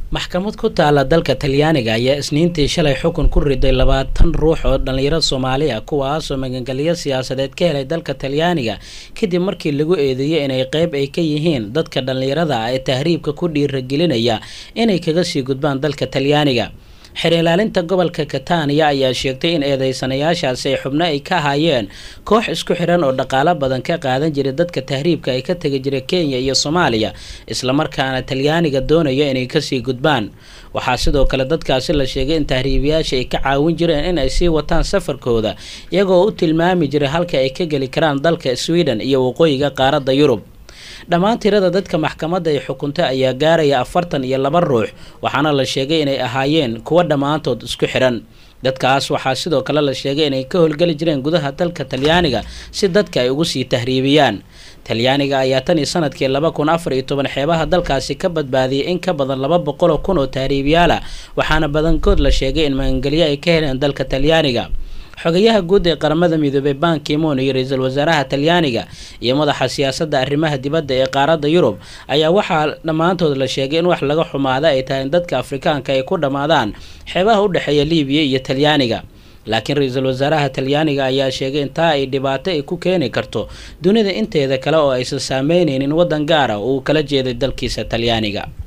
maxkamad ku taala dalka talyaaniga ayaa isniintii shalay xukun ku riday labaatan ruux oo dhallinyaro soomaali ah kuwaasoo magangelyo siyaasadeed ka helay dalka talyaaniga kadib markii lagu eedeeyey inay qeyb ay ka yihiin dadka dhallinyarada ah ee tahriibka ku dhiiragelinaya inay kaga sii gudbaan dalka talyaaniga xer ilaalinta gobolka katania ayaa sheegtay in eedeysanayaashaasi ay xubno ay ka ahaayeen koox isku xiran oo dhaqaalo badan ka qaadan jiray dadka tahriibka ay ka tegi jiray kenya iyo soomaaliya islamarkaana talyaaniga doonaya inay kasii gudbaan waxaa sidoo kale dadkaasi la sheegay in tahriibiyaasha ay ka caawin jireen in ay sii wataan safarkooda iyagoo u tilmaami jiray halka ay ka geli karaan dalka sweden iyo waqooyiga qaaradda yurub dhammaan tirada dadka maxkamadda ay xukuntay ayaa gaaraya afartan iyo laba ruux waxaana la sheegay inay ahaayeen kuwo dhammaantood isku xiran dadkaas waxaa sidoo kale la sheegay inay ka howlgeli jireen gudaha dalka talyaaniga si dadka ay ugu sii tahriibiyaan talyaaniga ayaa tan iyo sanadkii laba kun afar iyo toban xeebaha dalkaasi ka badbaadiyay in ka badan laba boqol oo kun oo tahriibiyaal ah waxaana badankood la sheegay in magangelyo ay ka heleen dalka talyaaniga xogayaha guud ee qaramada midoobay ban kimon iyo ra-iisul wasaaraha talyaaniga iyo madaxa siyaasadda arrimaha dibadda ee qaaradda yurub ayaa waxaa dhammaantood la sheegay in wax laga xumaada ay tahay in dadka afrikaanka ay ku dhammaadaan xeebaha u dhexeeya liibiya iyo talyaaniga laakiin ra-iisul wasaaraha talyaaniga ayaa sheegay in taa ay dhibaato ay ku keeni karto dunida inteeda kale oo aysan saameyneynin waddan gaara oo uu kala jeeday dalkiisa talyaaniga